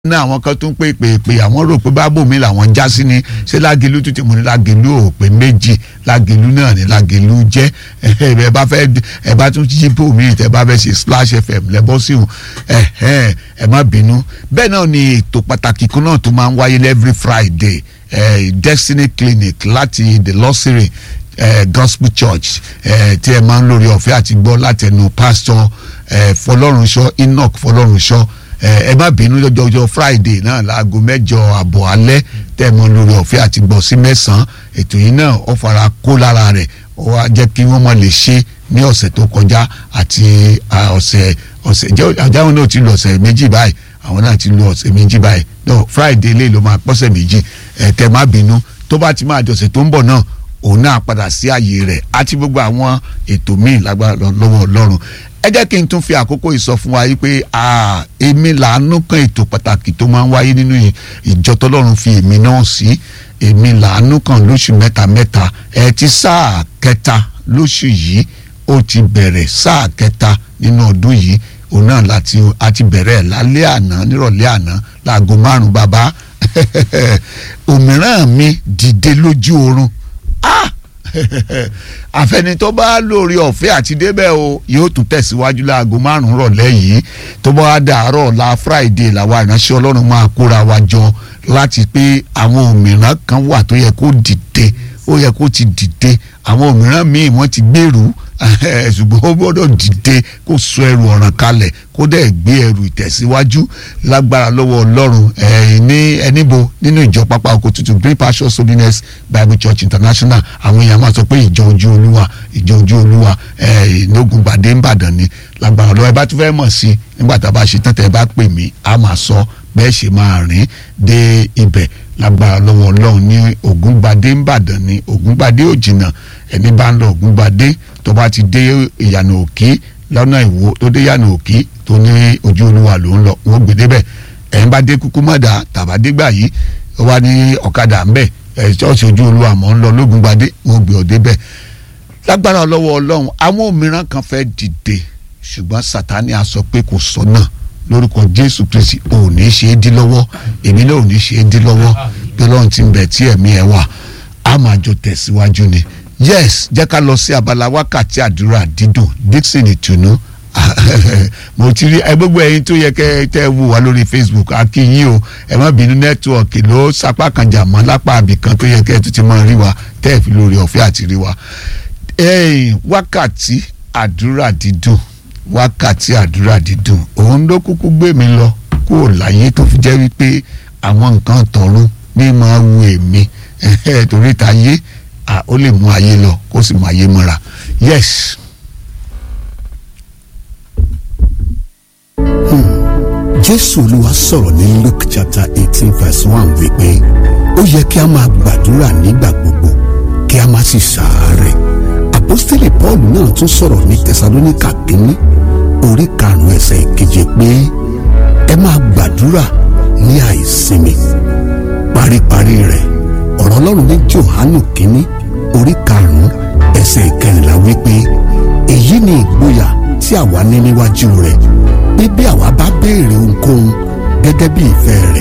ní àwọn kan tó ń pè pè pè àwọn rò pé bábò mi làwọn já sí ni ṣé lágelu tún ti mú ní lágelu ò pé méjì lágelu náà ní lágelu jẹ́ ẹ bá fẹ́ ẹ bá tún yí bò mí tẹ bá fẹ́ ṣe splash fm lẹ́bọ́ sí òun ẹ ẹ má bínú bẹ́ẹ̀ náà ni ètò pàtàkì kan náà tó máa ń wáyé every friday eh, destiny clinic láti the lọ́sìrì eh, gospel church eh, tí ẹ máa ń lórí ọ̀fẹ́ àti gbọ́ látẹnu pastor eh, fọlọ́runṣọ́ enoch fọlọ́runṣọ́ ẹ má bínú lọ́jọ́jọ́ friday náà láago mẹ́jọ àbọ̀ alẹ́ tẹ́ ẹ mọ lórí ọ̀fẹ́ àti gbọ́ sí mẹ́sàn-án ètò yìí náà ó fara kó lára rẹ̀ ó wá jẹ́ kí wọ́n mọ̀ lè ṣe ní ọ̀sẹ̀ tó kọjá àti ọ̀sẹ̀ ọ̀sẹ̀ àjáwọn náà ti lọ ọ̀sẹ̀ méjì báyìí àwọn náà ti lọ ọ̀sẹ̀ méjì báyìí no friday lè ló máa pọ́sẹ̀ méjì ẹ̀ tẹ́ má bínú tó bá ti máa di ọ̀sẹ̀ tó ń bọ̀ náà òun náà padà sí ààyè rẹ̀ àti gbogbo àwọn ètò míì lágbára lọ́wọ́ ọlọ́run ẹ jẹ́ kí n tún fi àkókò yìí sọ fún wa yìí pé èmi làánú kan ètò pàtàkì tó máa ń wáyé nínú ìjọ tọ́lọ́run fi èmi náà sí èmi làánú kan lóṣù mẹ́ta mẹ́ta ẹ ti sáà kẹta lóṣù yìí ó ti bẹ̀rẹ̀ sáà kẹta nínú ọdún yìí òun náà láti àti bẹ̀rẹ̀ lálẹ́ àná nírọ̀lẹ́ àná láago márùn-ún bàbá òmíràn mi dìde lójú oorun ah àfẹni tó bá lórí ọ̀fẹ́ àti débẹ̀ o yóò tún tẹ̀síwájú láago márùn-ún rọ̀lẹ́ yìí tó bá dàárọ̀ la friday làwa ìránṣẹ́ ọlọ́run máa kóra wa jọ láti pé àwọn òmíràn kan wà tó yẹ kó dìde ó yẹ kó ti dìde àwọn òmíràn míì wọ́n ti gbèrú ṣùgbọ́n ó gbọ́dọ̀ dìde kó sọ ẹrù ọ̀ràn kalẹ̀ kó dẹ̀ gbé ẹrù ìtẹ̀síwájú lágbára lọ́wọ́ ọlọ́run ní ẹníbo nínú ìjọ pápá oko tuntun green pasture holiness bible church international àwọn èèyàn máa sọ pé ìjọ ojú olúwa ìjọ ojú olúwa ìnógun gbàdé ńbàdàn ni lágbára lọ́wọ́ ẹ bá tún fẹ́ mọ̀ sí nígbà tá a bá ṣe tán tẹ́ ẹ bá pè mí a máa sọ bẹ́ẹ̀ ṣe máa rìn dé ibẹ̀ lágbára lọ́wọ́ ọlọ́run ní ògúngbadé ńbàdàn ní ògúngbadé òjìnà ẹni bá ń lọ ògúngbadé tó bá ti dé ìyànà òkè lọ́nà ìwò tó dé ìyànà òkè tó ní ojú olúwa ló ń lọ wọ́n gbé débẹ̀ ẹ̀yin bá dé kúkú mọ̀dà tàbádégbà yìí ó wá ní ọ̀kadà ńbẹ̀ ẹ̀ ṣọ́ọ̀ṣì ojú olúwa mọ̀ ń lọ lógúngbadé wọ́n gbé ọ débẹ̀ lágbára lọ́wọ́ ọlọ́run àwọn òmíràn kan fẹ́ dìde ṣùgbọ́n sátani á sọ pé kò sọ́nà lórúkọ jésù kristi ò ní ṣe é dí lọ́wọ́ èmi náà ò ní ṣe é dí lọ́wọ́ pé lọ́run ti ń bẹ̀ tí ẹ̀mí ẹ̀ wà á máa jọ tẹ̀síwájú ni yes jẹ́ ká lọ sí abala wákàtí àdúrà dídùn dixon ìtùnú mo ti rí ẹ gbogbo ẹyin tó yẹ kẹ tẹ wò wá lórí facebook akínyìn o ẹ má bínú nẹ́tíwọ̀kì ló sapá kan jà mọ́ lápá àbìkan tó yẹ kẹ tó ti máa rí wa tẹ́ ẹ̀ fi lórí ọ̀fẹ́ àti rí wa wákàtí àdúrà dídùn wákàtí àdúrà dídùn òun ló kúkú gbé mi lọ kúrò láyé tó fi jẹ́ wípé àwọn nǹkan tọ̀run ní máa wu èmi torí ta yé ó lè mú ayé lọ kó sì mú ayé mọ́ra yes. jésù olúwa sọ̀rọ̀ ní luke chapter eighteen verse one wípé ó yẹ kí a máa gbàdúrà nígbà gbogbo kí a má sì ṣàárẹ̀ àpọ́stélì paul náà tún sọ̀rọ̀ ní tẹsalóníkà kínní orí karùn-ún ẹsẹ̀ ìkeje pé ẹ máa gbàdúrà ní àìsinmi paríparí rẹ̀ ọ̀rọ̀ ọlọ́run ní johanu kínní orí karùn-ún ẹsẹ̀ ìkẹrìnlá wípé èyí ni ìgboyà tí àwa ní níwájú rẹ̀ pé bí àwa bá béèrè ohunkóhun gẹ́gẹ́ bí ìfẹ́ rẹ̀